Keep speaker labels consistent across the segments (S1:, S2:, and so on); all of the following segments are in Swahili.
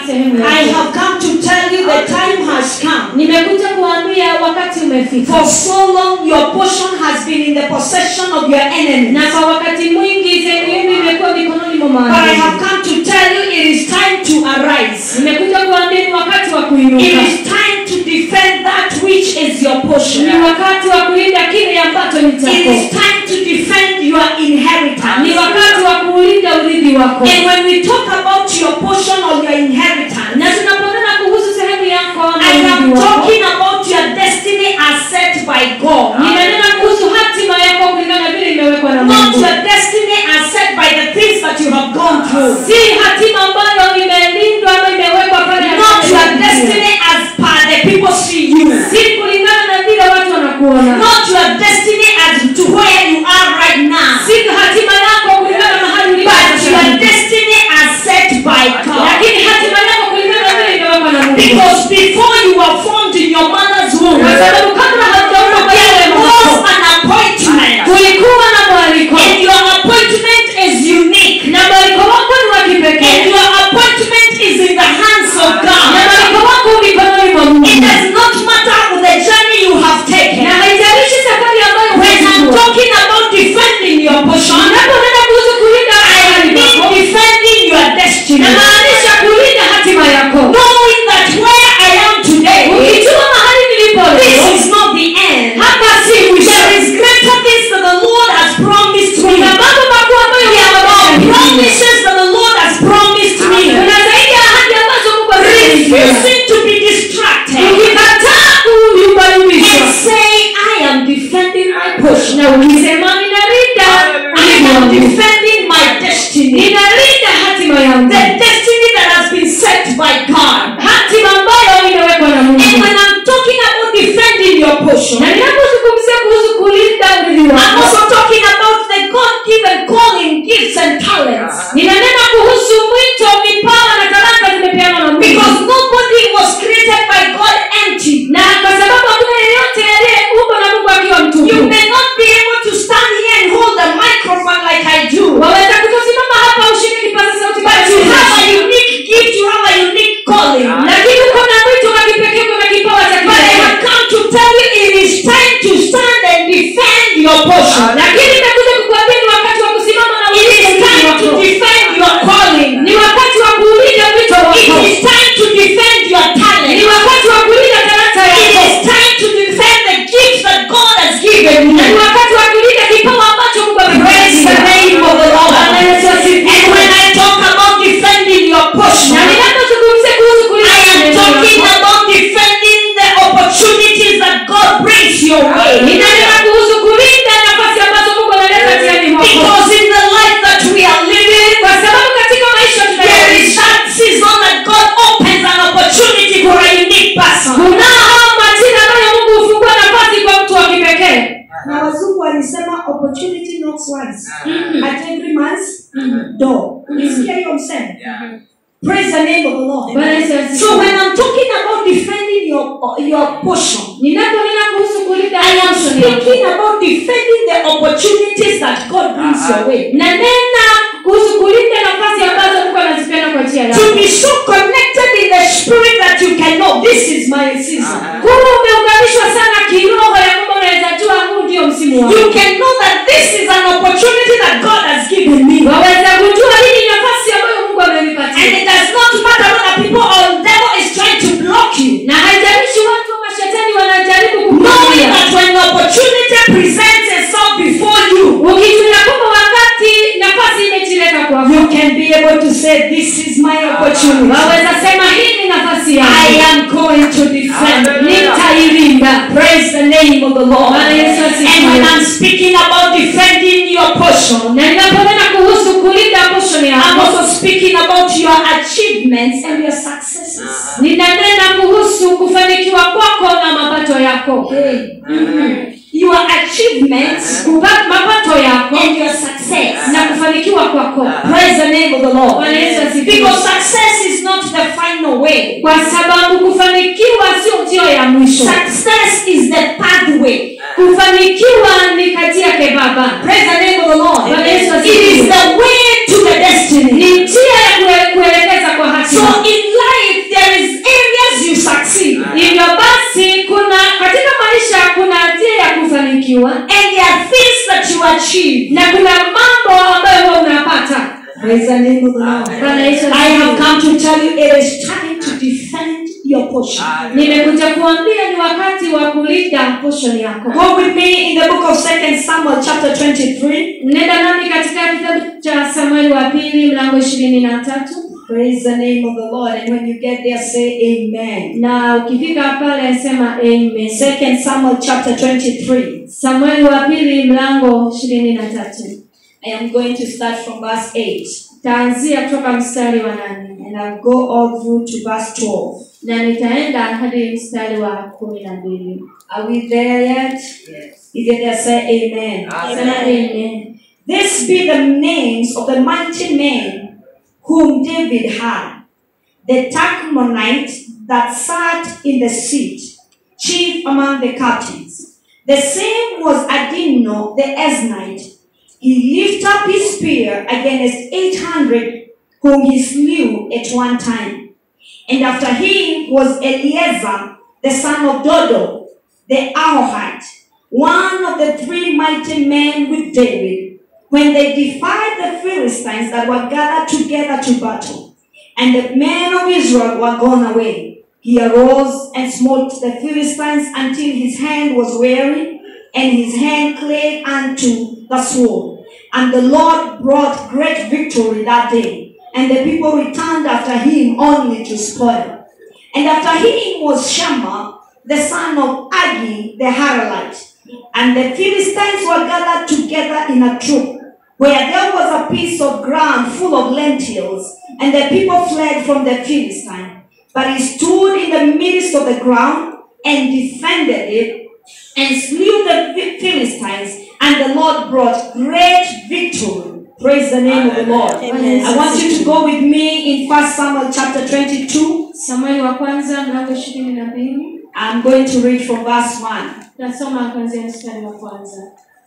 S1: sehemu ya
S2: I
S1: pili.
S2: have come to tell you the time has come.
S1: nimekuja kuambia wakati umefika
S2: For so long, your portion has been in the possession of your enemies.
S1: na kwa wakati mwingi sehemu yenu imekuwa mikononi mwa
S2: But I
S1: maadui
S2: have come to tell you it is time to arise.
S1: nimekuja kuambia ni wakati wa
S2: It
S1: kuinuka
S2: is time to defend that which is your portion.
S1: ni wakati wa kulinda kile ambacho ni
S2: It is
S1: chako
S2: time to defend your inheritance.
S1: ni wakati wa kuulinda urithi wako
S2: And when we talk about your portion or your inheritance,
S1: na tunaponena kuhusu sehemu yako ama
S2: I am
S1: urithi wako
S2: talking about your destiny as set by God.
S1: ninanena kuhusu hatima yako kulingana vile imewekwa na
S2: Not
S1: mungu
S2: your destiny as set by the things that you have gone through.
S1: si hatima ambayo imelindwa ama imewekwa pale
S2: Not your destiny as per the people see you.
S1: si kulingana na vile watu wanakuona
S2: Not your destiny as to where you are right now.
S1: si hatima yako kulingana na mahali ulipo
S2: But
S1: sasa
S2: your
S1: hivi.
S2: destiny as set by God.
S1: lakini hatima yako kulingana na vile imewekwa na mungu
S2: Because before you were formed in your mother's womb,
S1: kwa sababu kabla haujaumba kwa yale
S2: there
S1: mambo
S2: was an appointment.
S1: kulikuwa na mwaliko
S2: And your appointment is unique.
S1: na mwaliko wako ni wa
S2: And
S1: kipekee
S2: your appointment is in the hands of
S1: na
S2: God.
S1: mwaliko wako mikononi mwa mungu
S2: It does not matter the journey you have taken.
S1: na haijalishi safari ambayo
S2: When I'm
S1: umechukua.
S2: talking about defending your portion,
S1: unaponena kuhusu kulinda
S2: I
S1: mahali
S2: mean
S1: pako
S2: defending your destiny.
S1: namaanisha kulinda hatima yako
S2: Knowing that where I am today,
S1: ukijua mahali nilipo
S2: this
S1: leo
S2: is not the end.
S1: hapa si mwisho
S2: There is greater things that the Lord has promised me.
S1: kuna mambo makuu ambayo
S2: There are
S1: Mungu ameniahidi.
S2: promises that the Lord has promised me.
S1: kuna zaidi ya ahadi ambazo mungu ameniahidi.
S2: Refusing to be distracted.
S1: ukikataa kuyumbayumbishwa
S2: And say, I am defending my portion.
S1: na ukisema ninalinda
S2: I
S1: urithi
S2: am
S1: wangu.
S2: defending my destiny.
S1: ninalinda hatima yangu
S2: The destiny that has been set by God.
S1: hatima ambayo imewekwa na
S2: And
S1: mungu
S2: when I'm talking about defending your portion,
S1: na ninapozungumzia kuhusu kulinda urithi
S2: I'm
S1: wako
S2: also talking about the God-given calling, gifts, and talents.
S1: ninanena kuhusu mwito vipawa na talanta zimepeanwa na mungu
S2: Because nobody was created by God empty.
S1: na kwa sababu hakuna yeyote aliyeumbwa na mungu akiwa
S2: You
S1: mtupu
S2: may not be able to stand here and hold the microphone like I do.
S1: waweza kutosimama hapa ushike kipaza sauti
S2: But
S1: kama
S2: you
S1: mimi.
S2: have a unique gift, you have a unique calling.
S1: lakini uko na mwito wa kipekee uko na kipawa cha
S2: But I
S1: kipekee
S2: have come to tell you it is time to stand and defend your portion.
S1: lakini nimekuja kukuambia ni wakati wa kusimama na
S2: It is
S1: ulinzi
S2: time to
S1: wako.
S2: defend your calling.
S1: ni wakati wa kuulinda mwito
S2: It
S1: wako
S2: is time to defend your
S1: ni
S2: talent.
S1: wakati wa kulinda talanta
S2: It
S1: yako
S2: is time to defend the gifts that God has given
S1: na ni
S2: you.
S1: wakati wa kulinda kipawa ambacho mungu
S2: Praise the
S1: amekupatia.
S2: name of the Lord.
S1: Bwana Yesu asifiwe.
S2: And when I talk about defending your portion,
S1: na ninapozungumzia kuhusu kulinda
S2: I am
S1: neno
S2: talking
S1: lako,
S2: about defending the opportunities that God brings your way.
S1: ninanena kuhusu kulinda nafasi ambazo mungu analeta tiani mwako
S2: Because in the life that we are living,
S1: kwa sababu katika maisha
S2: there
S1: tunayoishi
S2: is that season that God opens an opportunity for a unique person.
S1: kunao majira ambayo mungu hufungua nafasi kwa mtu wa kipekee
S2: na wazungu walisema opportunity knocks once at every man's door ulisikia hiyo msemo praise the name of the lord
S1: Bwana Yesu asifiwe.
S2: so when i'm talking about defending your your portion
S1: ninaponena kuhusu kulinda
S2: i am
S1: portion yako,
S2: speaking about defending the opportunities that god brings your way
S1: nanena kuhusu kulinda nafasi ambazo mungu anazipeana kwa njia yako
S2: to be so connected in the spirit that you can know this is my season
S1: kuwa umeunganishwa sana kiroho ya kwamba unaweza jua huu ndio msimu wako
S2: you can know that this is an opportunity that god has given me
S1: waweza kujua hii ni nafasi ambayo mungu
S2: and
S1: amenipatia
S2: it does not matter whether people or the devil is trying to block you
S1: na haijalishi watu wa mashetani wanajaribu
S2: knowing
S1: kukuzuia
S2: that when the opportunity presents itself before you,
S1: ukijua kwamba wakati nafasi imejileta kwako
S2: you can be able to say, This is my opportunity.
S1: waweza sema hii ni nafasi
S2: I
S1: yangu
S2: am going to defend.
S1: nitailinda
S2: Praise the name of the Lord.
S1: Bwana Yesu asifiwe.
S2: And when I'm speaking about defending your portion,
S1: na ninaponena kuhusu kulinda portion
S2: I'm
S1: yako
S2: also speaking about your achievements and your successes.
S1: ninanena kuhusu kufanikiwa kwako na mapato yako
S2: Your achievements
S1: Kupa- mapato yako
S2: and your success.
S1: na kufanikiwa kwako
S2: Praise the name of the Lord.
S1: Bwana Yesu asifiwe.
S2: Because success is not the final way.
S1: kwa sababu kufanikiwa sio njio ya mwisho
S2: Success is the pathway.
S1: kufanikiwa ni kati yake baba
S2: Praise the name of the Lord.
S1: Bwana Yesu
S2: It
S1: asifiwe.
S2: is the way to the destiny.
S1: ni njia ya kue- kuelekeza kwa
S2: So
S1: hatima
S2: in life,
S1: umefanikiwa
S2: and there are things that you achieve.
S1: na kuna mambo ambayo huwa unapata
S2: Praise the name of the Lord.
S1: Bwana Yesu
S2: I have
S1: asifiwe.
S2: come to tell you it is time to defend your portion.
S1: nimekuja kuambia ni wakati wa kulinda portion yako
S2: Go with me in the book of Second Samuel, chapter 23.
S1: nenda nami katika kitabu cha samueli wa pili mlango ishirini na tatu
S2: Praise the name of the Lord. And when you get there, say amen.
S1: na ukifika pale sema amen
S2: Second Samuel, chapter 23.
S1: samueli wa pili mlango ishirini na tatu
S2: I am going to start from verse 8.
S1: taanzia kutoka mstari wa nane
S2: And I'll go all through to verse 12.
S1: na nitaenda hadi mstari wa kumi na mbili
S2: Are we there yet? If you're there, say amen.
S1: sema amen
S2: This be the names of the mighty men whom David had. The Tachmonite that sat in the seat, chief among the captains. The same was Adino the Esnite. He lifted up his spear against eight hundred whom he slew at one time. And after him was Eliezer, the son of Dodo, the Ahohite, one of the three mighty men with David, when they defied the Philistines that were gathered together to battle. And the men of Israel were gone away. He arose and smote the Philistines until his hand was weary, and his hand clave unto the sword. And the Lord brought great victory that day, and the people returned after him only to spoil. And after him was Shammah, the son of Agi the Haralite. And the Philistines were gathered together in a troop, where there was a piece of ground full of lentils, and the people fled from the Philistine. But he stood in the midst of the ground and defended it, and slew the Phi- Philistines, and the Lord brought great victory. Praise the name of the Lord.
S1: Amen.
S2: I want you to go with me in 1 Samuel chapter 22.
S1: samueli wa kwanza mlango ishirini na mbili
S2: I'm going to read from verse 1.
S1: tasoma kuanzia mstari wa kwanza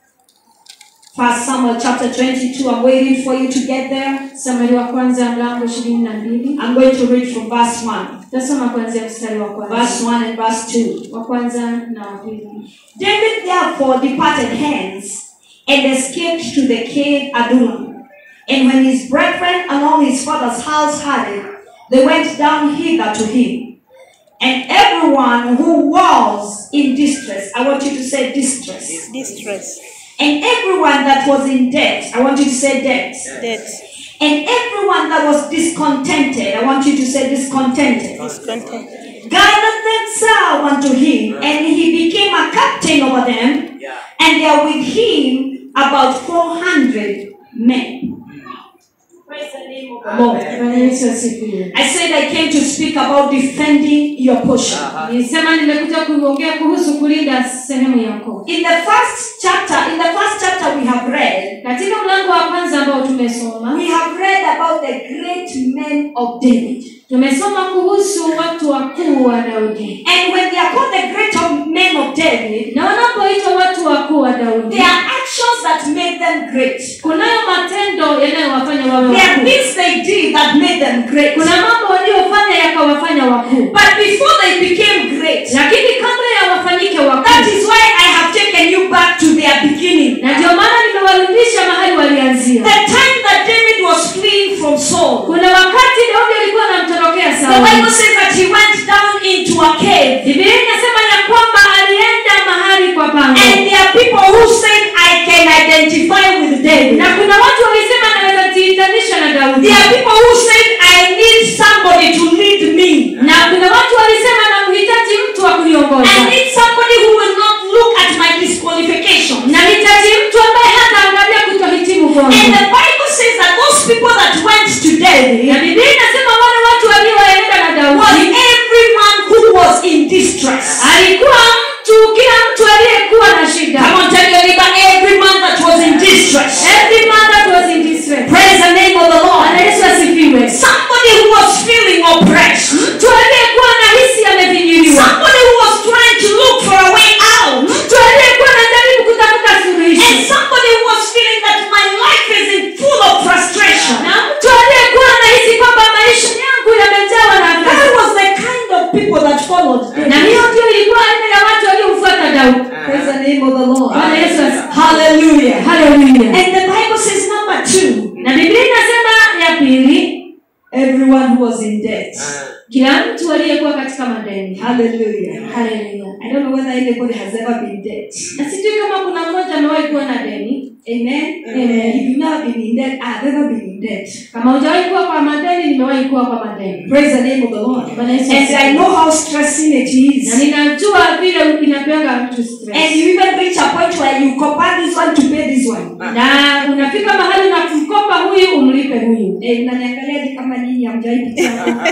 S2: 1 Samuel chapter 22. I'm waiting for you to get there.
S1: samueli wa kwanza mlango ishirini na mbili
S2: I'm going to read from verse 1.
S1: tasoma kuanzia mstari wa kwanza
S2: Verse 1 and verse 2.
S1: wa kwanza na wa pili
S2: David therefore departed hence and escaped to the cave Adullam. And when his brethren and all his father's house heard it, they went down hither to him. And everyone who was in distress, I want you to say distress.
S3: distress,
S2: And everyone that was in debt, I want you to say debt.
S3: death,
S2: And everyone that was discontented, I want you to say discontented,
S3: discontent,
S2: gathered themselves unto him, and he became a captain over them, and there with him about 400 men. Praise the name of the Lord.
S1: bwana yesu asifiwe
S2: I said I came to speak about defending your portion.
S1: nilisema nimekuja kuongea kuhusu kulinda sehemu yako
S2: In the first chapter, in the first chapter we have read,
S1: katika mlango wa kwanza ambao tumesoma
S2: we have read about the great men of David.
S1: tumesoma kuhusu watu wakuu wa daudi
S2: And when they are called the great of men of David,
S1: na wanapoitwa watu wakuu wa daudi
S2: there are actions that made them great.
S1: kunayo matendo yanayowafanya wawe
S2: There are
S1: wakuu
S2: things they did that made them great.
S1: kuna mambo waliofanya yakawafanya wakuu
S2: But before they became great,
S1: lakini kabla ya wafanyike
S2: that
S1: wakuu
S2: is why I have taken you back to their beginning.
S1: na ndio maana nimewarudisha mahali walianzia
S2: The time that David was fleeing from Saul,
S1: kuna wakati daudi alikuwa anamtorokea
S2: the Bible
S1: sauli
S2: says that he went down into a cave.
S1: biblia inasema ya kwamba alienda mahali kwa pango
S2: And there are people who said, I can identify with David.
S1: na kuna watu walisema naweza jiitanisha na daudi
S2: There are people who said, I need somebody to lead me.
S1: na kuna watu walisema namhitaji mtu wa kuniongoza
S2: I need somebody who will not look at my disqualification.
S1: nahitaji mtu ambaye hataangalia kutohitimu
S2: And
S1: kwangu
S2: the Bible says that those people that went to
S1: na
S2: David
S1: biblia inasema wale watu walioenda na
S2: was
S1: daudi
S2: every man who was in distress.
S1: alikuwa mtu kila mtu aliyekuwa na shida
S2: Come on, tell your neighbor, every man that was in distress.
S1: every man that was in distress
S2: Praise the name of the
S1: Bwana
S2: Lord.
S1: yesu asifiwe
S2: Somebody who was feeling oppressed.
S1: mtu aliyekuwa na hisi amevinyiliwa
S2: Somebody who was trying to look for a way out.
S1: mtu aliyekuwa anajaribu kutafuta
S2: And
S1: suluhisho
S2: somebody who was feeling that my life is in full of frustration.
S1: na mtu aliyekuwa anahisi kwamba maisha yangu yamejawa na
S2: That
S1: adhabu.
S2: was the kind of people that followed
S1: na
S2: David.
S1: hiyo ndio ilikuwa aina ya watu waliomfuata daudi
S2: Praise the name of the Lord.
S1: Bwana
S2: who was in debt.
S1: kila mtu aliyekuwa katika madeni
S2: Hallelujah.
S1: haleluya
S2: I don't know whether anybody has ever been in debt.
S1: na sijui kama kuna mmoja amewahi kuwa na deni
S2: Amen.
S1: Amen.
S2: If you've never been in debt, I've ever been in debt.
S1: kama hujawahi kuwa kwa madeni nimewahi kuwa kwa madeni
S2: Praise the name of the Lord.
S1: Bwana Yesu
S2: And
S1: asifiwe.
S2: I know how stressing it
S1: na
S2: is.
S1: ninajua vile inapeanga mtu
S2: And
S1: stress
S2: you even reach a point where you compare this one to pay this one.
S1: na unafika mahali na kumkopa huyu umlipe huyu
S2: Eh, mnaniangaliaje kama nyinyi hamjawahi pitia hapo?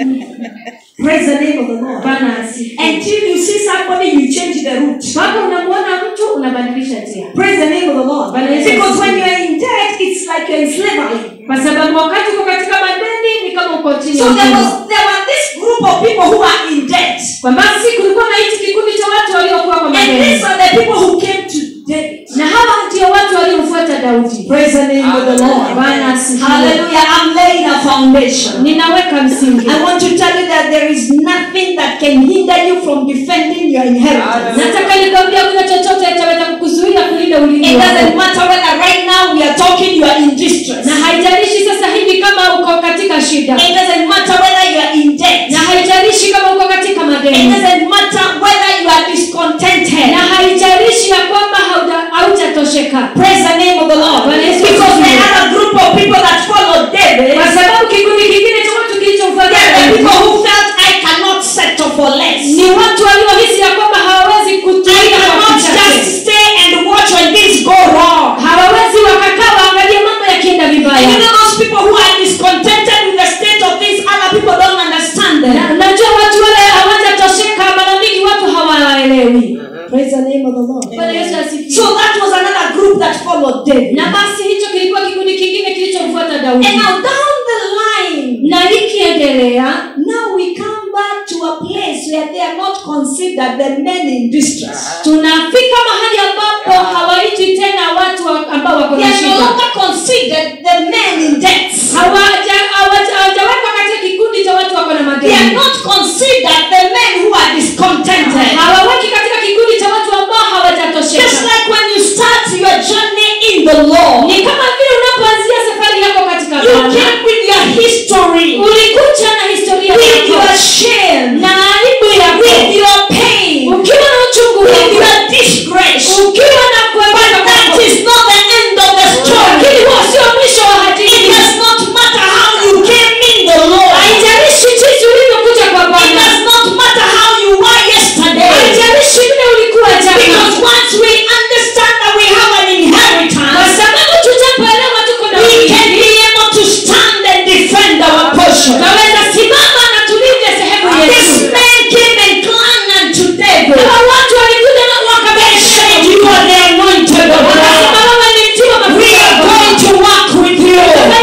S2: Praise the name of the Lord.
S1: bana asifiwe.
S2: Until you see somebody, you change the route.
S1: mpaka unamwona mtu unabadilisha njia
S2: Praise the name of the Lord.
S1: Bwana Yesu
S2: Because when
S1: asifiwe.
S2: you are in debt, it's like you're in slavery.
S1: kwa sababu wakati uko katika madeni ni kama uko chini
S2: So
S1: ya
S2: there
S1: utumwa.
S2: was there were this group of people who are in debt.
S1: kwa basi kulikuwa na hichi kikundi cha watu waliokuwa kwa
S2: And
S1: madeni
S2: these are the people who came to David.
S1: na hawa ndio watu waliomfuata daudi
S2: Praise the name of the Lord.
S1: Bwana asifiwe.
S2: Hallelujah. I'm laying a foundation.
S1: ninaweka msingi
S2: I want to tell you that there is nothing that can hinder you from defending your inheritance.
S1: nataka nikwambia kuna chochote chaweza kukuzuia kulinda
S2: It
S1: ulimi wako.
S2: doesn't matter whether right now we are talking, you are in distress.
S1: na haijalishi sasa hivi kama uko katika shida
S2: It doesn't matter whether you are in debt.
S1: na haijalishi kama uko katika
S2: It
S1: madeni
S2: doesn't matter whether you are discontented.
S1: na haijalishi ya kwamba hauja- haujatosheka
S2: Praise the name of the Lord.
S1: Bwana Yesu
S2: Because
S1: asifiwe.
S2: there are a group of people that followed David.
S1: kwa sababu kikundi kingine cha watu kilichomfuata
S2: There are the
S1: Daudi
S2: people who felt I cannot settle for less.
S1: ni watu waliohisi ya kwamba hawawezi
S2: I
S1: kutumia kwa
S2: cannot
S1: kichache
S2: just stay and watch when things go wrong.
S1: hawawezi wakakaa waangalie mambo yakienda
S2: And you
S1: vibaya
S2: know those people who are discontented with the state of things, other people don't understand them.
S1: Na- najua watu wale hawajatosheka mara mingi watu hawaelewi
S2: Praise the name of the Lord.
S1: bwana yesu asifiwe
S2: So that was another group that followed David.
S1: na basi hicho kilikuwa kikundi kingine kilichomfuata
S2: And
S1: daudi
S2: now down the line,
S1: na ikiendelea
S2: now we come back to a place where they are not considered the men in distress.
S1: tunafika mahali ambapo hawaitwi tena watu wa- ambao wako
S2: They
S1: na
S2: are no
S1: shida
S2: longer considered the men in debt.
S1: Hawaja- hawaja- hawajawekwa katika kikundi cha watu wako na
S2: They are
S1: madeni
S2: not considered the men who are discontented.
S1: hawaweki katika kikundi cha watu ambao
S2: Just
S1: hawajatosheka
S2: like when you start your journey in the Lord,
S1: ni kama vile unapoanzia safari yako katika
S2: you
S1: Bwana
S2: came with your history,
S1: ulikuja na historia
S2: with
S1: yako
S2: your shame,
S1: na aibu
S2: with
S1: yako
S2: your pain,
S1: ukiwa na uchungu
S2: with
S1: wako
S2: your disgrace.
S1: ukiwa na
S2: But
S1: kuepuka
S2: that
S1: kwako.
S2: is not the end of the story.
S1: lakini huo sio mwisho wa
S2: It
S1: hadithi
S2: does not matter how you came in the Lord.
S1: haijalishi jinsi ulivyokuja kwa
S2: It
S1: bwana
S2: does not matter how you were yesterday.
S1: haijalishi vile ulikuwa
S2: Because
S1: jana
S2: once we understand that we have an
S1: kwa
S2: inheritance,
S1: sababu tutapoelewa tuko na
S2: we
S1: urithi,
S2: can be able to stand and defend our portion.
S1: tunaweza simama na tulinde sehemu
S2: This
S1: yetu
S2: man came and clung unto David.
S1: hawa watu walikuja na
S2: They
S1: wakabisha
S2: said, You are the anointed of
S1: wakasema
S2: God.
S1: wewe ni mtiwa
S2: We
S1: mafuta
S2: are
S1: ya
S2: going
S1: Bwana.
S2: to work with you.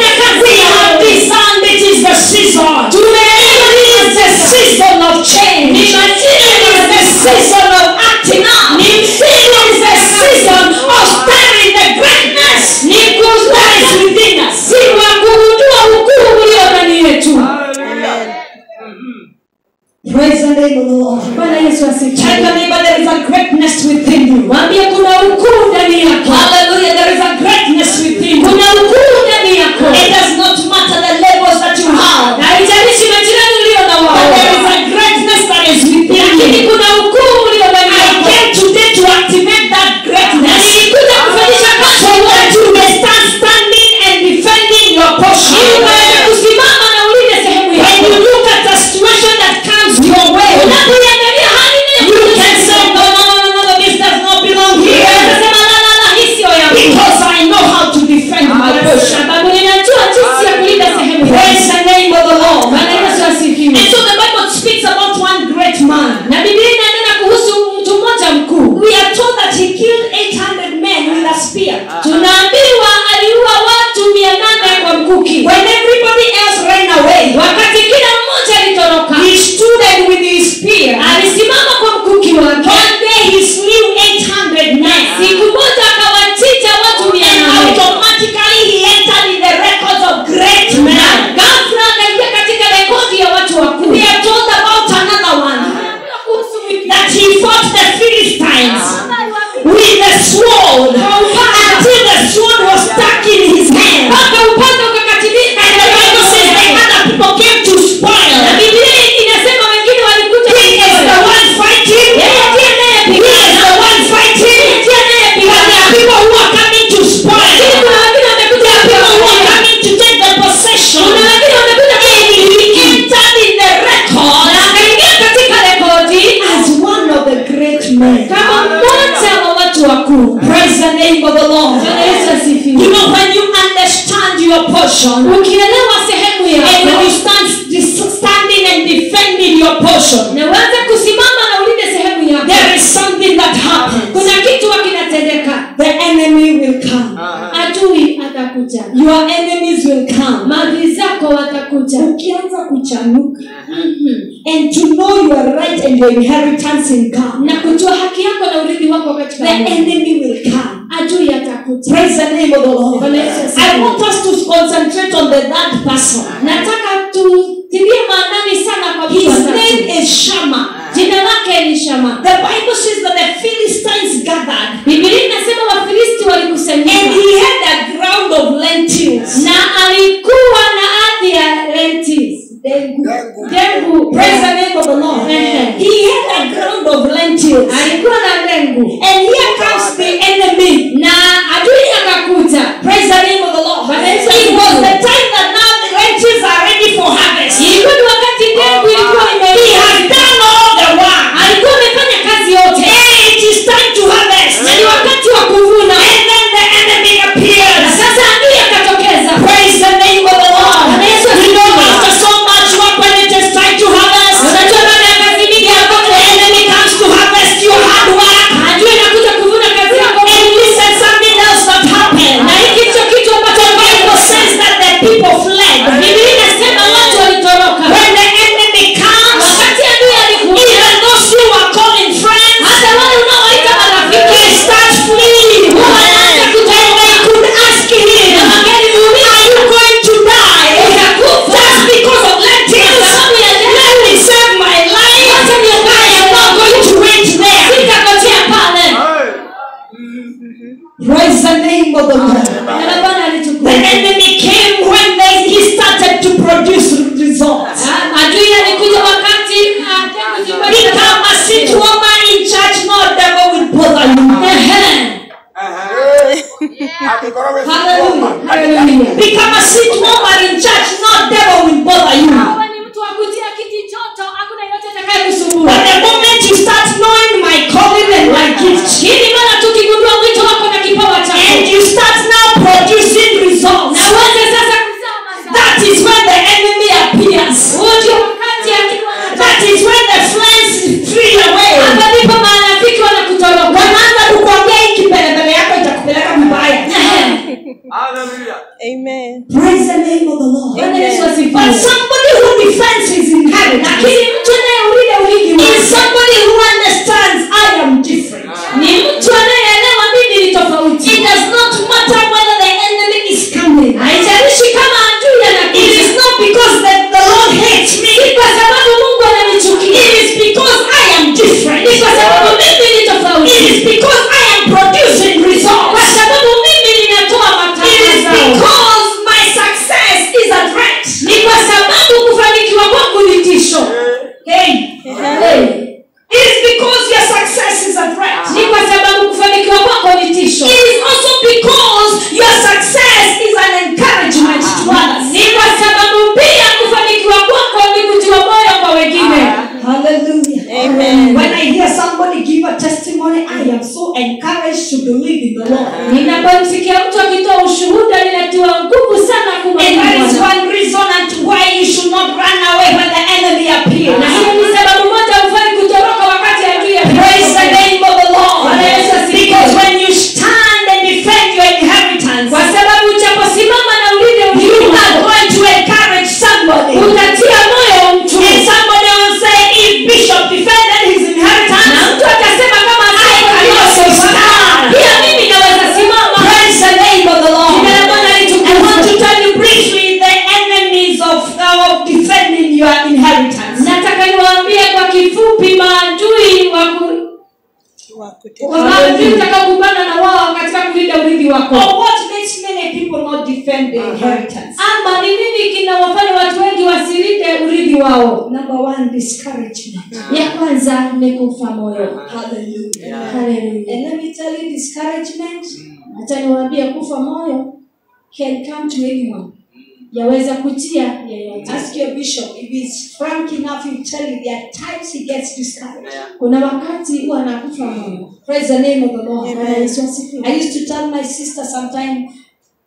S2: We have discerned it is the season. It is the season of change. It is the season of acting up. It is the season of stirring the greatness that is within us.
S1: si wa kugundua ukuu ulio ndani yetu
S2: Praise the name of the Lord.
S1: bwana yesu
S2: Tell
S1: asifiwe
S2: your neighbor there is a greatness within you.
S1: mwambie kuna ukuu ndani yako
S2: Hallelujah. There is a greatness within you.
S1: kuna ukuu ndani yako
S2: It does not matter the levels that you have.
S1: na haijalishi majirani ulio na
S2: But there is
S1: wao
S2: a greatness that is within
S1: lakini
S2: you.
S1: kuna ukuu ulio ndani
S2: I
S1: yako
S2: came today to activate that
S1: na
S2: greatness.
S1: nilikuja kufanyisha kazi
S2: So that you may start standing and defending your portion.
S1: ili uweze kusimama na ulinde sehemu
S2: When
S1: yako
S2: you look at the situation that comes your way,
S1: unapoiangalia hali
S2: you can say, no, no, no, no, no, this does not belong here.
S1: Unasema, "La, la, la, hii sio yangu."
S2: Because I know how to defend my
S1: Kwa
S2: portion.
S1: sababu ninajua jinsi ya kulinda sehemu
S2: Praise
S1: yangu.
S2: the name of the Lord.
S1: Bwana Yesu asifiwe.
S2: And so the Bible speaks about one great man.
S1: na biblia inanena kuhusu mtu mmoja mkuu
S2: We are told that he killed 800 men with a spear.
S1: tunaambiwa aliua watu mia nane kwa mkuki
S2: When everybody else ran away,
S1: wakati kila mmoja
S2: portion,
S1: ukielewa sehemu
S2: and when
S1: yako
S2: you stand dis- standing and defending your portion,
S1: na uanze kusimama na ulinde sehemu yako
S2: there is something that happens.
S1: kuna kitu huwa kinatendeka
S2: The enemy will come.
S1: adui atakuja
S2: Your enemies will come.
S1: maadui zako watakuja
S2: Ukianza kuchanuka
S1: Mhm.
S2: and to know your right and your inheritance in God,
S1: na kujua haki yako na urithi wako katika
S2: the
S1: Mungu.
S2: enemy will come.
S1: adui atakuja
S2: Praise the name of the Lord.
S1: Bwana Yesu asifiwe.
S2: I want us to concentrate on the third person.
S1: nataka tutilie maanani sana kwa mtu
S2: His
S1: wa tatu.
S2: name is Shammah.
S1: jina lake ni shama
S2: The Bible says that the Philistines gathered
S1: bibilia inasema wafilisti
S2: and
S1: walikusanyika
S2: he had a ground of lentils.
S1: na alikuwa na ardhi ya lentils
S2: Dengu.
S1: dengu
S2: Praise the name of the Lord.
S1: Amen.
S2: He had a ground of lentils.
S1: alikuwa na dengu
S2: And here comes the enemy.
S1: na adui akakuja
S2: Praise the name of the Lord.
S1: Bwana Yesu
S2: It
S1: asifiwe.
S2: was the time that now the lentils are ready for harvest.
S1: ilikuwa ni wakati dengu ilikuwa
S2: He
S1: imeiva
S2: has done all the work.
S1: alikuwa amefanya kazi yote
S2: Hey, it is time to harvest.
S1: na ni wakati wa kuvuna
S2: And then the enemy
S1: na
S2: appears.
S1: sasa adui akatokeza
S2: Praise the name of the Lord.
S1: Bwana Yesu
S2: We know
S1: asifiwe.
S2: after so much work when it is time to harvest.
S1: unajua baada ya kazi mingi
S2: The enemy comes to harvest your hard work.
S1: adui anakuja kuvuna kazi yako
S2: And listen, something else that happened.
S1: na hiki ndicho kitu ambacho
S2: The Bible says that the people fled.
S1: Biblia inasema watu walitoroka
S2: When the enemy comes,
S1: wakati adui alikuja
S2: even those who are calling friends,
S1: hata wale unaowaita marafiki
S2: they start fleeing.
S1: wanaanza
S2: And
S1: kutoroka
S2: they could ask him,
S1: na magari muuliza
S2: Are you going to die?
S1: utakufa
S2: Just because of lentils.
S1: Kwa sababu ya lentils.
S2: Let me save my life.
S1: Wacha niokoe
S2: I am not going to wait there.
S1: sitangojea pale
S2: Praise the name of the Lord.
S1: na Bwana
S2: The
S1: alichukua
S2: enemy came when they, he started to produce results.
S1: Ah, adui alikuja wakati ah, tangu zilikuwa
S2: Become a seat woman in church, no devil will bother you.
S1: Ehe.
S2: Hallelujah.
S1: Hallelujah.
S2: Become a seat woman in church, no devil will bother you.
S1: Wewe ni mtu wa kutia kiti joto hakuna yeyote atakayekusumbua
S2: But the moment you start knowing my calling and my gift,
S1: hili mara tukigundua mwito wako na kipawa
S2: and
S1: chako
S2: you start now producing results,
S1: na uanze sasa kuzaa mazao
S2: that is when the enemy appears.
S1: huo ndio wakati akiwa
S2: That is when the friends flee away.
S1: hapa ndipo marafiki wanakutoroka
S2: Wanaanza kukuambia hii kipelebele yako itakupeleka vibaya.
S3: Amen.
S2: Praise the name of the Lord.
S1: Bwana Yesu
S2: But
S1: asifiwe
S2: somebody who defends his inheritance
S1: lakini mtu anayeulida urithi
S2: is
S1: wake
S2: somebody who understands I am different.
S1: ni mtu anayeelewa mimi ni tofauti
S2: It does not matter whether the enemy is coming.
S1: haijalishi kama adui
S2: It
S1: anakuja
S2: is not because that the Lord hates me.
S1: si kwa sababu mungu ananichukia
S2: It is because I am different.
S1: ni kwa sababu mimi ni
S2: It
S1: tofauti
S2: is because I am producing
S1: kwa
S2: results.
S1: sababu mimi ninatoa
S2: It is
S1: matangazo
S2: because my success is a threat.
S1: ni kwa sababu kufanikiwa kwangu ni tisho
S2: Hey,
S1: Hey.
S2: it is because your success is a threat.
S1: ni kwa sababu kufanikiwa kwako ni tisho
S2: It is also because your success is an encouragement to others.
S1: ni kwa sababu pia kufanikiwa kwako ni kutiwa moyo kwa wengine
S2: Hallelujah.
S3: Amen.
S2: When I hear somebody give a testimony, I am so encouraged to believe in the Lord.
S1: ninapomsikia mtu akitoa ushuhuda ninatiwa nguvu sana
S2: And that is
S1: kumwamini Bwana.
S2: one reason and why you should not run away when the enemy appears.
S1: na hiyo ni sababu moja hufai kutoroka wakati adui
S2: Praise the
S1: anapokuja.
S2: name of the Lord.
S1: Bwana Yesu asifiwe.
S2: Because when you stand and defend your inheritance,
S1: kwa sababu uchaposimama na ulinde
S2: you
S1: urithi
S2: are
S1: wako,
S2: going to encourage somebody.
S1: utatia moyo mtu
S2: And somebody will say, if Bishop defended his
S1: na
S2: inheritance,
S1: mtu atasema kama
S2: I can also stand.
S1: pia mimi naweza simama
S2: Praise the name of the Lord.
S1: Jina la Bwana
S2: I
S1: litukuzwe.
S2: want to tell you briefly the enemies of, of defending your inheritance.
S1: nataka niwaambie kwa kifupi maadui wa ku-
S3: Wa
S1: wa maadui
S3: kutetea.
S1: utakaokumbana na wao katika kulinda urithi wako
S2: Or what makes many people not defend their inheritance?
S1: ama ni nini kinawafanya watu wengi wasilinde urithi wao
S2: Number one, discouragement.
S1: ya kwanza ni kufa moyo
S2: Hallelujah.
S1: Haleluya.
S2: And let me tell you, discouragement
S1: acha niwaambie kufa moyo
S2: can come to anyone.
S1: yaweza kutia yeyote
S2: Ask your bishop if he's frank enough, he'll tell you there are times he gets discouraged.
S1: kuna wakati huwa anakufa moyo
S2: Praise the name of the Lord.
S1: Bwana Yesu asifiwe.
S2: I used to tell my sister sometime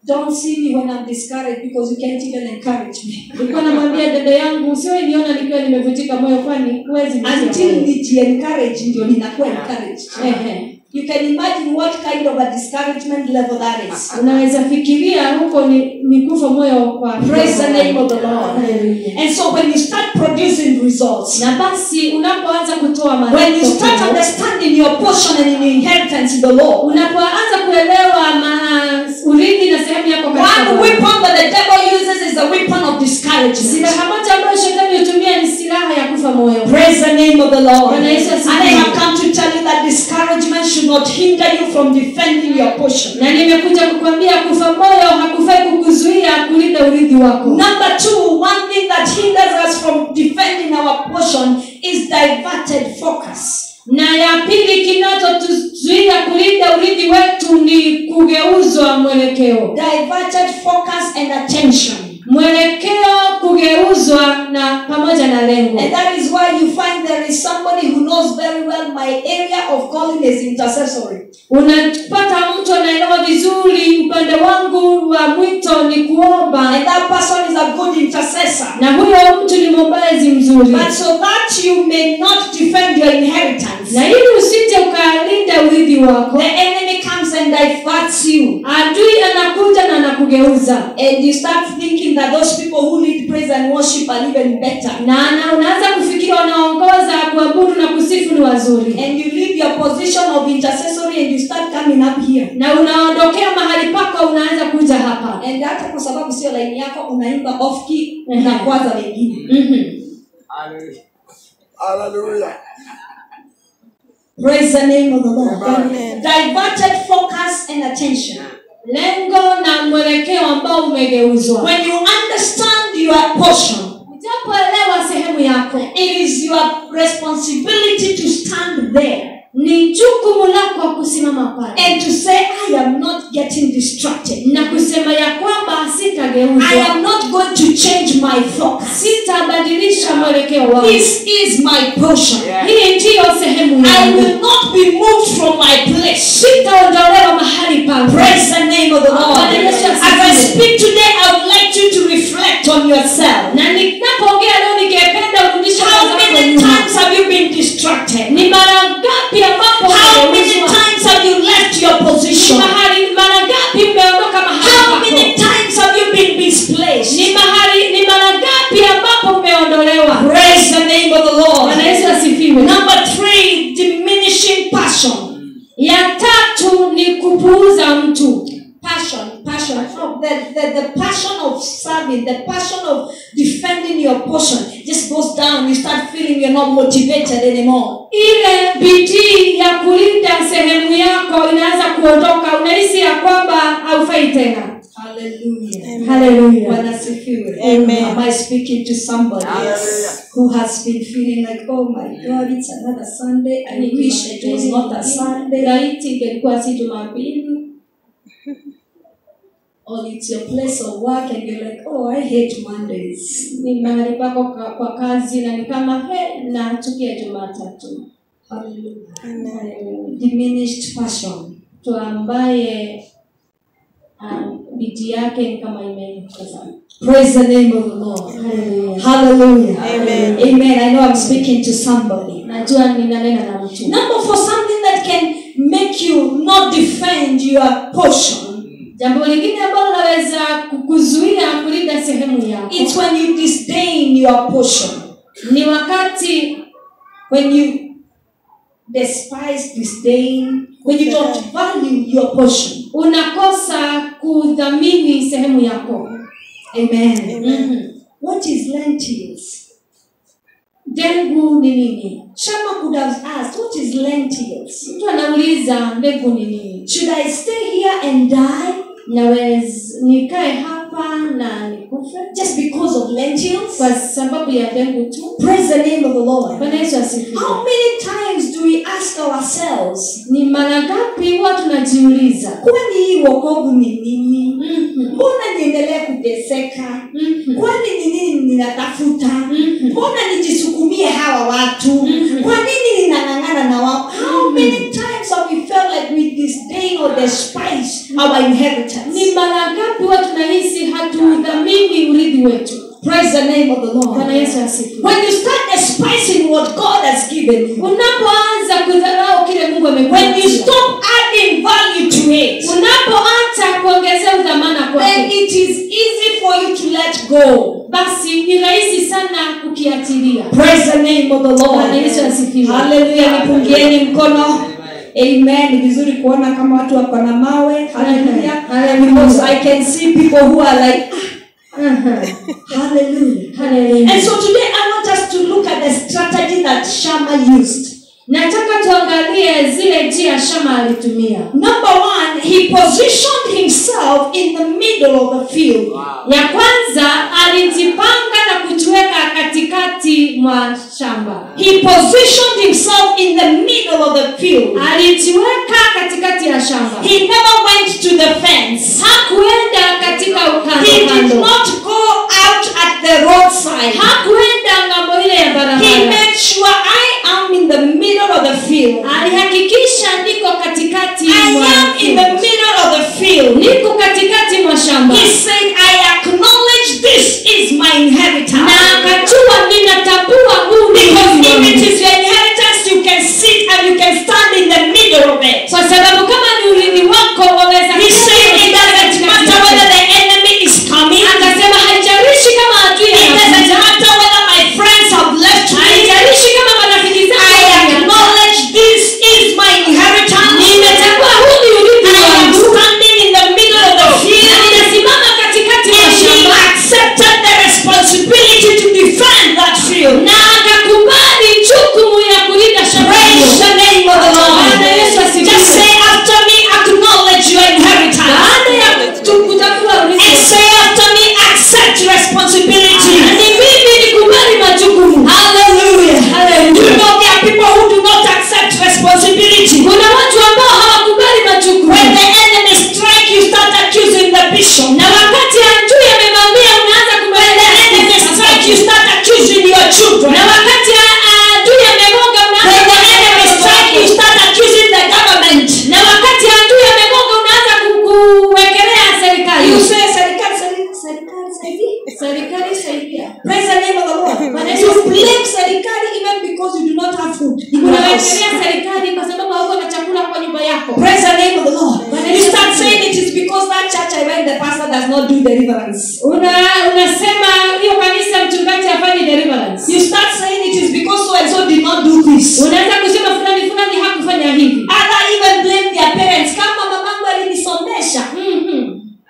S2: Don't see me when I'm discouraged because you can't even encourage me.
S1: nilikuwa namwambia dada yangu usiwe niona nikiwa nimevunjika moyo kwani huwezi nitia
S2: Until
S1: moyo."
S2: niji-encourage ndio ninakuwa encouraged.
S1: Ehe.
S2: You can imagine what kind of a discouragement level that is.
S1: unaweza fikiria huko ni, ni kufa moyo kwa
S2: Praise the name of the Lord.
S1: Hallelujah.
S2: And so when you start producing results,
S1: na basi unapoanza kutoa
S2: when you
S1: matokeo,
S2: start understanding your portion and your inheritance in the Lord,
S1: unapoanza kuelewa ma, urithi na sehemu yako katika
S2: one
S1: Bwana.
S2: weapon that the devil uses is the weapon of discouragement.
S1: silaha moja ambayo shetani hutumia ni silaha ya kufa moyo
S2: Praise the name of the Lord.
S1: Bwana Yesu
S2: And
S1: asifiwe.
S2: I have come to tell you that discouragement should not hinder you from defending your portion.
S1: na nimekuja kukwambia kufa moyo hakufai kukuzuia kulinda urithi wako
S2: Number two, one thing that hinders us from defending our portion is diverted focus.
S1: na ya pili kinachotuzuia kulinda urithi wetu ni kugeuzwa mwelekeo
S2: Diverted focus and attention.
S1: mwelekeo kugeuzwa na pamoja na lengo
S2: And that is why you find there is somebody who knows very well my area of calling is intercessory.
S1: unapata mtu anaelewa vizuri upande wangu wa mwito ni kuomba
S2: And that person is a good intercessor.
S1: na huyo mtu ni mwombezi mzuri
S2: But so that you may not defend your inheritance,
S1: na ili usije ukalinda urithi wako
S2: the enemy comes and diverts you.
S1: adui anakuja na anakugeuza
S2: And you start thinking that those people who lead praise and worship are even better.
S1: na na unaanza kufikiri wanaongoza kuabudu na kusifu ni wazuri
S2: And you leave your position of intercessory and you start coming up here.
S1: na unaondokea mahali pako unaanza kuja hapa
S2: And hata kwa sababu sio laini yako unaimba off key
S1: Mhm.
S2: unakwaza wengine.
S1: Mhm.
S3: Hallelujah.
S2: Praise the name of the Lord.
S3: Amen.
S2: Diverted focus and attention.
S1: lengo na mwelekeo ambao umegeuzwa
S2: When you understand your portion,
S1: ujapoelewa sehemu yako
S2: it is your responsibility to stand there
S1: ni jukumu lako kusimama pale
S2: and to say, I am not getting distracted.
S1: na kusema ya kwamba
S2: I
S1: sitageuzwa
S2: am not going to change my focus.
S1: sitabadilisha mwelekeo wangu
S2: This is my portion.
S1: hii ndiyo sehemu
S2: I
S1: yangu
S2: will not be moved from my place.
S1: sitaondolewa mahali pangu
S2: Praise the name of the Lord.
S1: Bwana Yesu
S2: As I
S1: asifiwe.
S2: speak today, I would like you to reflect on yourself.
S1: na ninapoongea leo ningependa urudishe
S2: How
S1: mawazo yako
S2: many
S1: nyuma.
S2: times have you been distracted?
S1: ni mara ngapi ambapo
S2: How many
S1: umegeuzwa?
S2: times have you left your
S1: Ni
S2: position?
S1: mahali ni mara ngapi mmeondoka mahali
S2: How many
S1: pako
S2: times have you been misplaced?
S1: ni mahali ni mara ngapi ambapo mmeondolewa
S2: Praise the name of the Lord.
S1: bwana yesu asifiwe
S2: Number three, diminishing passion.
S1: ya tatu ni kupuuza mtu
S2: Passion, passion, oh, the, the, the passion of serving, the passion of defending your portion just goes down. You start feeling you're not motivated anymore.
S1: ile bidii ya kulinda sehemu yako inaanza kuondoka unahisi ya kwamba haufai tena
S2: Hallelujah.
S1: haleluya
S2: Bwana asifiwe.
S3: Amen.
S2: Am I speaking to somebody
S3: Hallelujah.
S2: who has been feeling like, oh my God, it's another Sunday. I wish it was not a Sunday.
S1: laiti ingelikuwa si jumapili
S2: Or it's your place of work and you're like, oh, I hate Mondays.
S1: ni mahali pako ka- kwa kazi na ni kama he nachukia jumatatu
S2: Hallelujah.
S1: Haleluya.
S2: Diminished passion.
S1: mtu ambaye um, bidii yake ni kama imeisha sana
S2: Praise the name of the Lord.
S1: Haleluya.
S2: Hallelujah.
S3: Amen.
S2: Amen. I know I'm speaking to somebody.
S1: najua ninanena na mtu
S2: Number for something that can make you not defend your portion.
S1: jambo lingine ambalo laweza kukuzuia kulinda sehemu yako
S2: It's when you disdain your portion.
S1: ni wakati
S2: When you despise, disdain, when you don't value your portion.
S1: unakosa kudhamini sehemu yako
S2: Amen.
S1: Mhm.
S2: What is lentils?
S1: dengu ni nini
S2: Shama could have asked, What is lentils?
S1: mtu anauliza mbegu ni nini
S2: Should I stay here and die
S1: naweza nikae hapa na nikufe
S2: just because of lentils?
S1: kwa sababu ya dengu tu
S2: Praise the name of the Lord.
S1: bwana yesu asifiwe
S2: How many times do we ask ourselves,
S1: ni mara ngapi huwa tunajiuliza
S2: kwani hii wokovu ni nini?
S1: Mhm.
S2: Mbona niendelee kuteseka?
S1: Mhm.
S2: Kwani ni nini ninatafuta?
S1: Mhm.
S2: Mbona nijisukumie hawa watu?
S1: Mhm.
S2: Kwa nini ninang'ang'ana na wao? How many times have we felt like we disdain or despise our inheritance.
S1: ni mara ngapi huwa tunahisi hatuudhamini urithi wetu
S2: Praise the name of the
S1: bwana
S2: Lord.
S1: yesu asifiwe
S2: When you start despising what God has given you,
S1: unapoanza kudharau kile mungu
S2: when you
S1: amekupatia
S2: stop adding value to it,
S1: unapoacha kuongezea udhamana
S2: then
S1: kwake
S2: it is easy for you to let go.
S1: basi ni rahisi sana kukiachilia
S2: Praise the name of the Lord.
S1: Bwana Yesu asifiwe.
S2: Hallelujah. Nipungieni mkono. Amen. Ni vizuri kuona kama watu wako na mawe. Hallelujah.
S1: Hallelujah.
S2: Because I can see people who are like,
S1: Aha.
S2: hallelujah.
S1: Hallelujah.
S2: And so today I want us to look at the strategy that Shammah used.
S1: nataka tuangalie zile njia shama alitumia
S2: Number one, he positioned himself in the middle of the field.
S1: ya kwanza alijipanga na kujiweka katikati mwa shamba
S2: He positioned himself in the middle of the field.
S1: alijiweka katikati ya shamba
S2: He never went to the fence.
S1: hakuenda katika
S2: He
S1: ukando
S2: did
S1: kando
S2: not go out at the roadside.
S1: hakuenda ngambo ile ya
S2: He
S1: barabara
S2: made sure I am in the middle of the field.
S1: alihakikisha niko katikati
S2: I
S1: mwa
S2: am in the middle of the field.
S1: niko katikati mwa shamba
S2: He said, I acknowledge this is my inheritance.
S1: na akajua ninatambua huu ni
S2: Because
S1: urithi
S2: if
S1: wangu.
S2: it is your inheritance, you can sit and you can stand in the middle of it.
S1: kwa sababu kama ni urithi wako waweza
S2: He
S1: kuketi
S2: said, it
S1: katika
S2: doesn't
S1: katikati
S2: matter
S1: yake.
S2: whether the enemy is coming.
S1: akasema haijalishi kama adui
S2: It doesn't
S1: anakuja
S2: matter whether my friends have left me.
S1: haijalishi kama marafiki zangu
S2: I
S1: wameniacha.
S2: acknowledge this is my inheritance.
S1: nimetambua huu ni urithi
S2: I am
S1: wangu
S2: standing in the middle of the
S1: na
S2: field.
S1: ninasimama katikati ya
S2: And he
S1: shamba
S2: accepted the responsibility to defend that field.
S1: na akakubali jukumu ya kulinda shamba
S2: Praise
S1: hilo.
S2: the name of the
S1: Bwana Yesu
S2: Lord.
S1: asifiwe.
S2: Just say after me, acknowledge your inheritance.
S1: baada ya tu- kutambua
S2: And
S1: urithi
S2: say after me, accept responsibility.
S1: na ni mimi nikubali majukumu
S2: Hallelujah.
S1: Hallelujah.
S2: You know there are people who do not accept responsibility.
S1: kuna watu ambao hawakubali majukumu
S2: When the enemy strike, you start accusing the bishop.
S1: na wakati adui amevamia unaanza
S2: When the enemy strike, you
S1: kumweleza
S2: start accusing your children.
S1: na wakati a- adui amegonga
S2: When the
S1: unaanza
S2: enemy strike, you start accusing the government.
S1: na wakati adui amegonga unaanza ku- kuwekelea serikali
S2: You say, serikali, serikali, serikali, serikali.
S1: serikali saidia
S2: Praise the name of the Lord. You blame serikali even because you do not have food in your house.
S1: unawekelea serikali kwa sababu hauko na chakula kwa nyumba yako
S2: Praise the name of the Lord. You start saying it is because that church I went, the pastor does not do deliverance.
S1: una unasema hiyo kanisa mchungaji afanye deliverance
S2: You start saying it is because so and so did not do this.
S1: unaanza kusema fulani fulani hakufanya hivi
S2: Other even blame their parents. Kama mamangu alinisomesha.
S1: Mhm.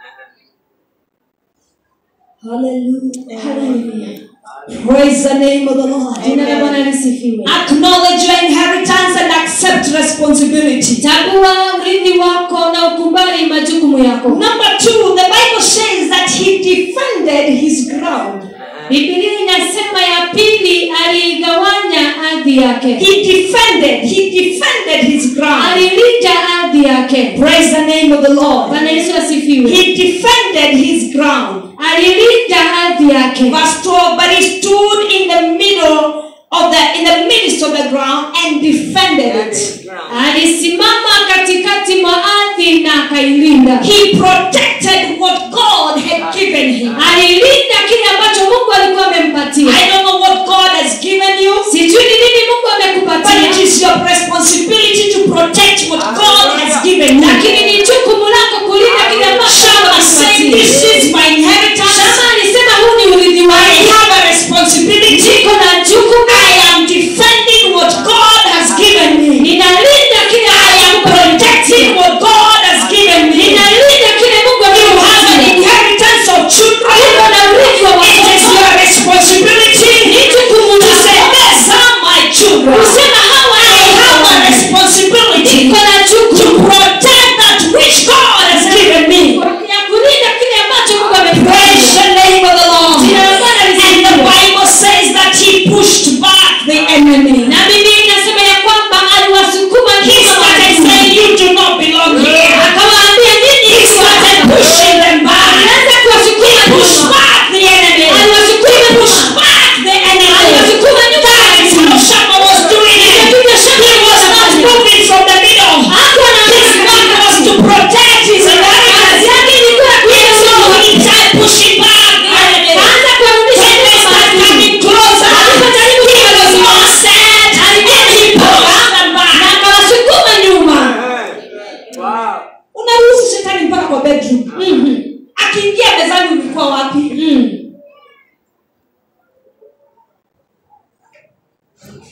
S2: Hallelujah.
S1: Hallelujah.
S2: Praise the name of the Lord.
S1: jina la bwana lisifiwe
S2: Acknowledge your inheritance and accept responsibility.
S1: tambua urithi wako na ukubali majukumu yako
S2: Number two, the Bible says that he defended his ground.
S1: bibilia inasema ya pili aliigawanya ardhi yake
S2: He defended, he defended his ground.
S1: alilinda ardhi yake
S2: Praise the name of the Lord.
S1: bwana yesu asifiwe
S2: He defended his ground.
S1: alilinda ardhi yake
S2: Verse 12, but he stood in the middle of the in the midst of the ground and defended it.
S1: alisimama katikati mwa ardhi na akailinda
S2: He protected what God had given him.
S1: alilinda kile ambacho mungu alikuwa amempatia
S2: I don't know what God has given you,
S1: sijui ni nini mungu
S2: but it
S1: amekupatia
S2: is your responsibility to protect what God has given you.
S1: lakini ni jukumu lako kulinda kile ambacho mungu
S2: Shama said,
S1: amekupatia
S2: This is my inheritance.
S1: shama alisema huu ni urithi
S2: I
S1: wangu
S2: have a responsibility.
S1: niko na jukumu
S2: I am defending what God has given me.
S1: ninalinda kile
S2: I am
S1: ambacho Mungu
S2: protecting
S1: amenipatia.
S2: what God has given me.
S1: ninalinda kile mungu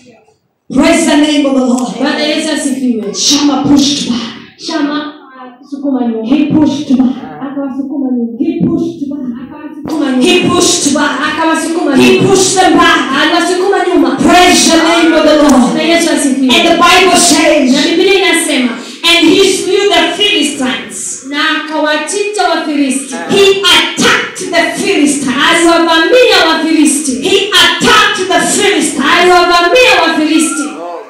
S2: Praise the name of the Lord.
S1: bwana yesu asifiwe
S2: Shammah pushed back.
S1: shama sukuma nyuma
S2: He pushed back.
S1: akawasukuma nyuma
S2: He pushed back.
S1: akawasukuma nyuma
S2: He pushed back.
S1: akawasukuma
S2: He
S1: nyuma
S2: pushed them back.
S1: aliwasukuma nyuma
S2: Praise the name of the
S1: na
S2: Lord.
S1: yesu
S2: And
S1: asifiwe
S2: the Bible
S1: na
S2: says,
S1: biblia inasema
S2: and he slew the Philistines.
S1: na akawachinja wafilisti
S2: He attacked the Philistines.
S1: aliwavamia wafilisti
S2: He attacked the Philistines.
S1: aliwavamia wafilisti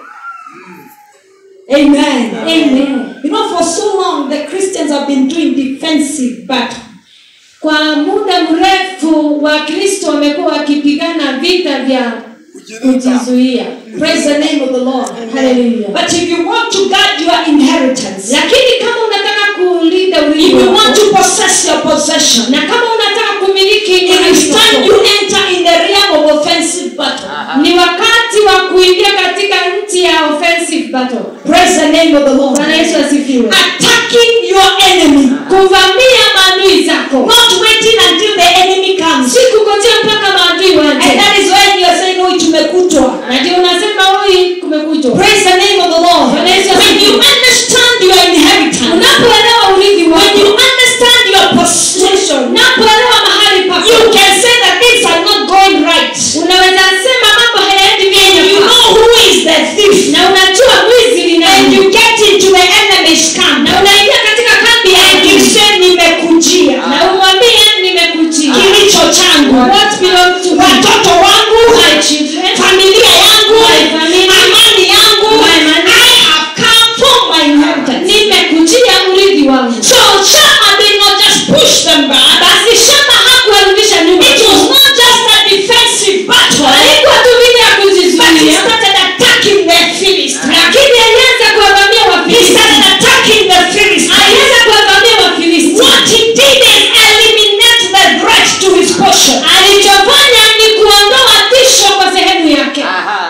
S2: Amen.
S1: Amen.
S2: You know, for so long, the Christians have been doing defensive battle.
S1: kwa muda mrefu wakristo wamekuwa wakipigana vita vya kujizuia
S2: Praise the name of the Lord.
S1: Hallelujah.
S2: But if you want to guard your inheritance,
S1: lakini kama unataka kulinda
S2: if
S1: urithi
S2: you
S1: wako,
S2: want to possess your possession,
S1: na kama unataka kumiliki
S2: it
S1: urithi
S2: is time
S1: wako,
S2: you enter in the realm of offensive battle.
S1: ni wakati wa kuingia katika nchi ya offensive battle
S2: Praise the name of the Lord.
S1: bwana yesu asifiwe
S2: Attacking your enemy,
S1: kuvamia maadui zako
S2: not waiting until the enemy comes.
S1: si kungojea mpaka maadui
S2: And
S1: waje
S2: that is when you are saying, Oh, tumekutwa.
S1: na ndio unasema huyu kumekujwa
S2: Praise the name of the Lord.
S1: Bwana Yesu
S2: When
S1: asifiwe.
S2: you understand your inheritance,
S1: unapoelewa urithi
S2: when
S1: wako
S2: you understand your possession,
S1: unapoelewa mahali pako
S2: you can say that things are not going right.
S1: unaweza sema mambo hayaendi
S2: And you
S1: vyema
S2: know who is the thief.
S1: na unajua mwizi ni
S2: And
S1: nani
S2: you get into the enemy's camp.
S1: na unaingia katika kambi ya
S2: And you
S1: adui
S2: say, Nimekujia.
S1: na umwambie nimekujia
S2: Kilicho changu.
S1: what belongs to me
S2: Watoto wangu.
S1: my children
S2: Familia yangu.
S1: My family.
S2: Amani yangu.
S1: My money.
S2: I have come for my inheritance.
S1: nimekujia urithi wangu
S2: So Shammah did not just push them back.
S1: basi shama hakuwarudisha nyuma
S2: It was not just a defensive battle.
S1: haikuwa tu vile ya
S2: But he
S1: kujizuia
S2: started attacking the Philistines.
S1: lakini alianza kuwavamia
S2: He
S1: wafilisti
S2: started attacking the Philistines.
S1: alianza kuwavamia wafilisti
S2: What he did is eliminate the threat to his portion.
S1: alichofanya ni kuondoa tisho kwa sehemu yake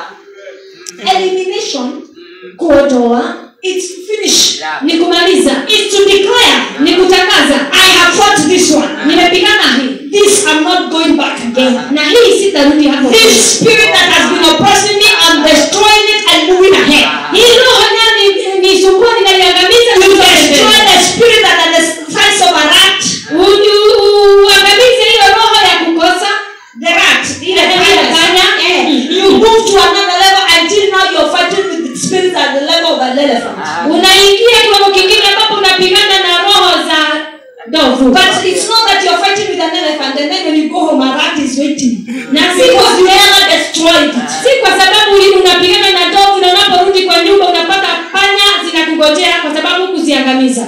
S2: Elimination,
S1: kuondoa
S2: it's finished.
S1: ni kumaliza
S2: It's to declare,
S1: ni kutangaza
S2: I have fought this one.
S1: nimepigana hii
S2: This I'm not going back again.
S1: na hii sitarudi hapo
S2: This spirit that has been oppressing me, I'm destroying it and moving ahead.
S1: hii roho nayo ni- nisumbua ninaiangamiza
S2: You
S1: nisonge
S2: destroy
S1: mbele.
S2: the spirit that has the size of a rat.
S1: U- u- uangamize hiyo roho ya kukosa
S2: The rat, ile
S1: Ile
S2: panya.
S1: panya.
S2: Eh, You move to another level until now you're fighting with the spirits at the level of an elephant.
S1: unaingia kiwango kingine ambapo unapigana na roho za ndovu
S2: But it's not that you're fighting with an elephant and then when you go home a rat is waiting.
S1: na si
S2: Because
S1: kwa,
S2: you never destroyed it.
S1: si kwa sababu uli- unapigana na ndovu na unaporudi kwa nyumba unapata panya zinakungojea kwa sababu kuziangamiza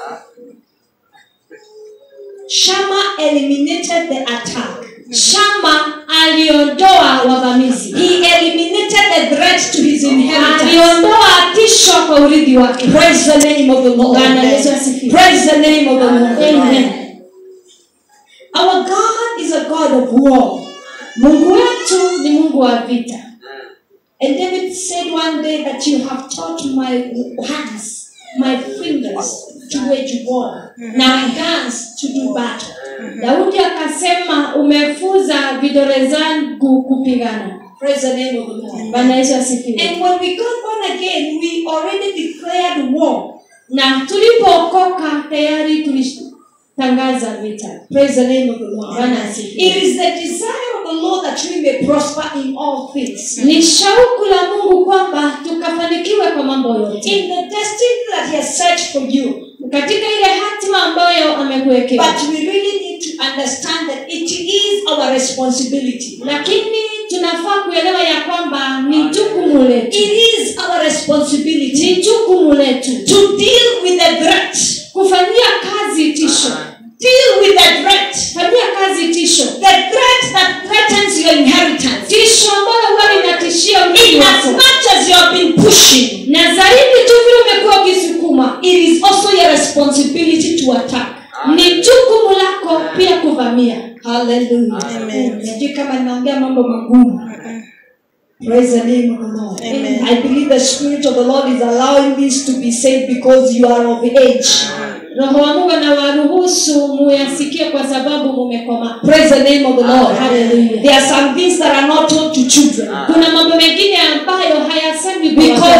S2: Shammah eliminated the attack.
S1: shama aliondoa wavamizi
S2: He eliminated the threat to his inheritance.
S1: aliondoa tisho kwa urithi wake
S2: Praise the name of the Lord.
S1: Bwana Yesu asifiwe.
S2: Praise the name of the Lord.
S1: Amen.
S2: Our God is a God of war.
S1: mungu wetu ni mungu wa vita
S2: And David said one day that you have taught my hands, my fingers to wage war, my hands to do battle.
S1: daudi akasema umefuza vidole zangu kupigana
S2: Praise the name of the Lord.
S1: bwana yesu asifiwe
S2: And when we got born again, we already declared war.
S1: na tulipookoka tayari tulitangaza vita
S2: Praise the name of the Lord.
S1: Bwana asifiwe.
S2: It is the desire of the Lord that we may prosper in all things.
S1: ni shauku la mungu kwamba tukafanikiwe kwa mambo yote
S2: In the destiny that He has set for you.
S1: katika ile hatima ambayo amekuwekea
S2: But we really need to understand that it is our responsibility.
S1: lakini tunafaa kuelewa ya kwamba ni jukumu letu
S2: It is our responsibility
S1: ni jukumu letu
S2: to deal with the threat.
S1: kufanyia kazi tisho
S2: Deal with the threat.
S1: fanyia kazi tisho
S2: The threat that threatens your inheritance.
S1: tisho ambayo huwa linatishia urithi
S2: In as
S1: wako
S2: much as you have been pushing,
S1: na zaidi tu vile umekuwa ukisukuma
S2: it is also your responsibility to attack.
S1: ni jukumu lako pia kuvamia
S2: Hallelujah.
S3: Amen.
S2: Sijui kama ninaongea mambo magumu. Praise the name of the Lord.
S3: Amen.
S2: I believe the Spirit of the Lord is allowing this to be said because you are of age.
S1: roho wa mungu anawaruhusu muyasikie kwa sababu mumekoma
S2: Praise the name of the Lord.
S1: Hallelujah.
S2: There are some things that are not told to children.
S1: kuna mambo mengine ambayo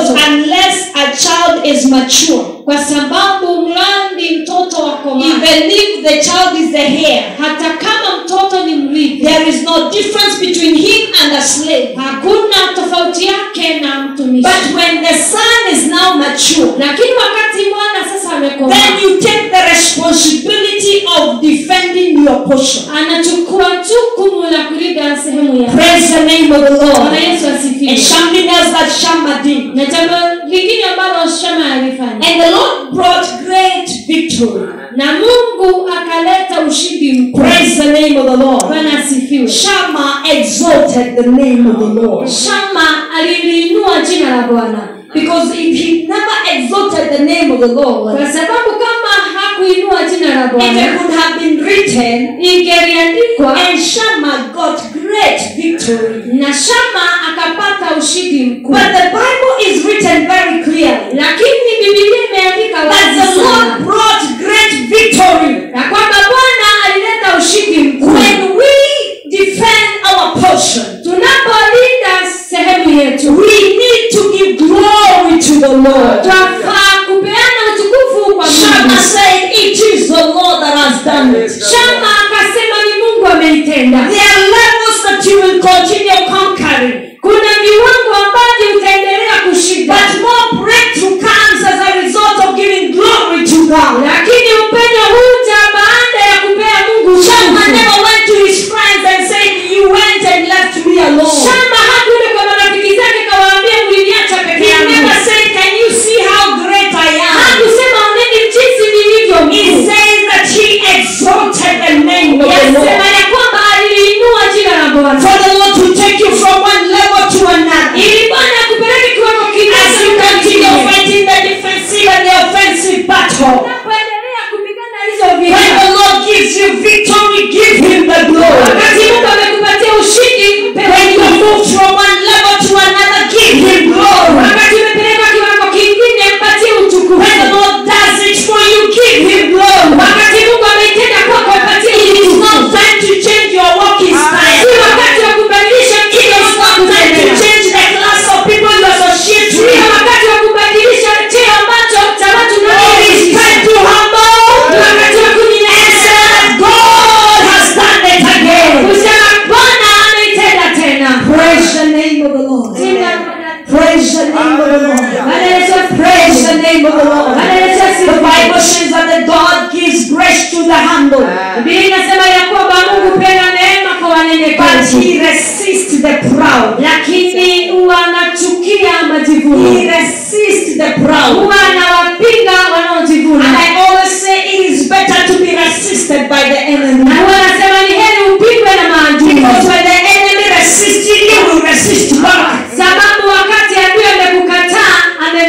S1: mtoto
S2: unless a child is mature.
S1: kwa sababu mradi mtoto wako
S2: Even if the child is the heir,
S1: hata kama mtoto ni mrithi
S2: there is no difference between him and a slave.
S1: hakuna tofauti yake na mtumishi
S2: But when the son is now mature,
S1: lakini wakati mwana sasa
S2: then
S1: amekomaa
S2: you take the responsibility of defending your portion.
S1: anachukua jukumu la kulinda sehemu ya
S2: Praise the name of the
S1: bwana
S2: Lord.
S1: yesu
S2: And
S1: asifiwe
S2: something else that Shammah did.
S1: na jambo lingine ambalo shama alifanya
S2: And the Lord brought great victory.
S1: na mungu akaleta ushindi mkuu
S2: Praise the name of the Lord.
S1: bwana asifiwe
S2: Shammah exalted the name of the Lord.
S1: shama aliliinua jina la bwana
S2: Because if he never exalted the name of the Lord,
S1: kwa sababu kama hakuinua jina la
S2: it
S1: bwana
S2: would have been written,
S1: ingeliandikwa
S2: and Shammah got great victory.
S1: na shama akapata ushindi mkuu
S2: But the Bible is written very clearly
S1: lakini bibilia imeandika
S2: that
S1: wazi
S2: the Lord
S1: sana
S2: brought great victory
S1: na kwamba bwana alileta ushindi mkuu
S2: when we defend our portion.
S1: tunapolinda sehemu yetu
S2: We need to give glory to the Lord.
S1: twafaa kupeana utukufu kwa
S2: Shammah
S1: mungu
S2: said, It is the Lord that has done it.
S1: shama akasema ni mungu ameitenda
S2: There are levels that you will continue conquering.
S1: kuna viwango ambavyo utaendelea kushinda
S2: But more breakthrough comes as a result of giving glory to God.
S1: lakini upenyo huja baada ya kupea mungu
S2: Shammah
S1: utukufu.
S2: never went to his friends and said, You went and left me alone.
S1: shama hakuenda kwa marafiki zake kawaambia mliniacha
S2: He
S1: peke yangu
S2: never said, Can you see how great I am?
S1: hakusema oneni jinsi nilivyo
S2: He
S1: mkuu
S2: says that he exalted the name of the
S1: yasema
S2: Lord.
S1: ya kwamba aliinua jina la bwana
S2: For the Lord to take you from one level to another.
S1: ili bwana akupeleke kiwango
S2: As you continue
S1: kingine
S2: fighting the defensive and the offensive battle.
S1: unapoendelea kupigana hizo
S2: When
S1: vita
S2: the Lord gives you victory, give him the glory.
S1: wakati mungu amekupatia ushindi mpe
S2: When you
S1: utukufu.
S2: move from one level to another, give him glory.
S1: wakati umepeleka kiwango kingine mpatie
S2: When the
S1: utukufu
S2: Lord does it for you, give him glory.
S1: wakati mungu ameitenda kwako mpatie
S2: It is
S1: utukufu
S2: not time to change your walking style.
S1: si wakati wa kubadilisha
S2: It
S1: kile
S2: is not time to change the class of people you associate
S1: si
S2: with.
S1: wakati wa kubadilisha cheo ambacho cha watu
S2: It is
S1: unaoishi
S2: time to
S1: ni
S2: humble
S1: wakati wa
S2: and
S1: kunyenyekea
S2: say that God has done it again.
S1: kusema bwana ameitenda tena
S2: Praise the name of the Lord.
S1: Jina
S2: Praise the name of the Lord.
S1: Bwana Yesu
S2: Praise the name of the Lord.
S1: Bwana Yesu
S2: The Bible
S1: asifiwe.
S2: says that the God gives grace to the humble,
S1: Biblia inasema ya kwamba Mungu penda neema kwa
S2: but
S1: wanyenyekevu
S2: he resists the proud.
S1: lakini huwa anachukia
S2: He
S1: majivuno
S2: resists the proud.
S1: huwa anawapinga
S2: And
S1: wanaojivuna
S2: I always say it is better to be resisted by the enemy.
S1: na huwa anasema ni heri upigwe na maadui
S2: Because when the enemy resists you, you will resist back.
S1: sababu wakati adui amekukataa ame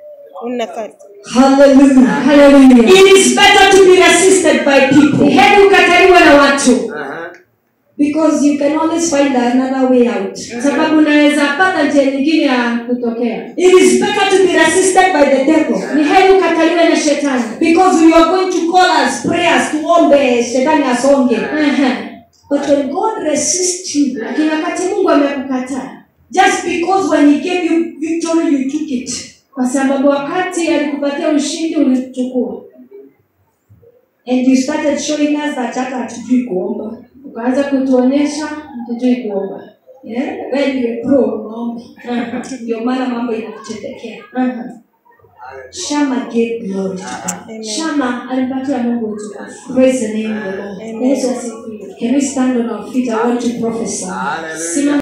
S2: Hallelujah.
S1: haleluya
S2: It is better to be resisted by
S1: ni
S2: people.
S1: heri ukataliwa na watu
S2: Because you can always find another way out.
S1: sababu unaweza pata njia nyingine ya kutokea
S2: It is better to be resisted by the devil.
S1: ni heri ukataliwe na shetani
S2: Because we are going to call us prayers tuombe shetani asonge.
S1: Ehe.
S2: But when God resists you,
S1: lakini wakati mungu amekukataa
S2: just because when he gave you victory, you took it.
S1: kwa sababu wakati alikupatia ushindi ulichukua
S2: And you started showing us that hata hatujui kuomba.
S1: ukaanza kutuonyesha hatujui kuomba
S2: Yeah? When you are pro unaomba. Ndio maana mambo inakutendekea.
S1: Aha.
S2: Shama gave glory to God.
S1: shama alimpatia mungu utukufu
S2: Praise the name of the Lord.
S1: yesu asifiwe
S2: Can we stand on our feet? I want to prophesy.
S1: simama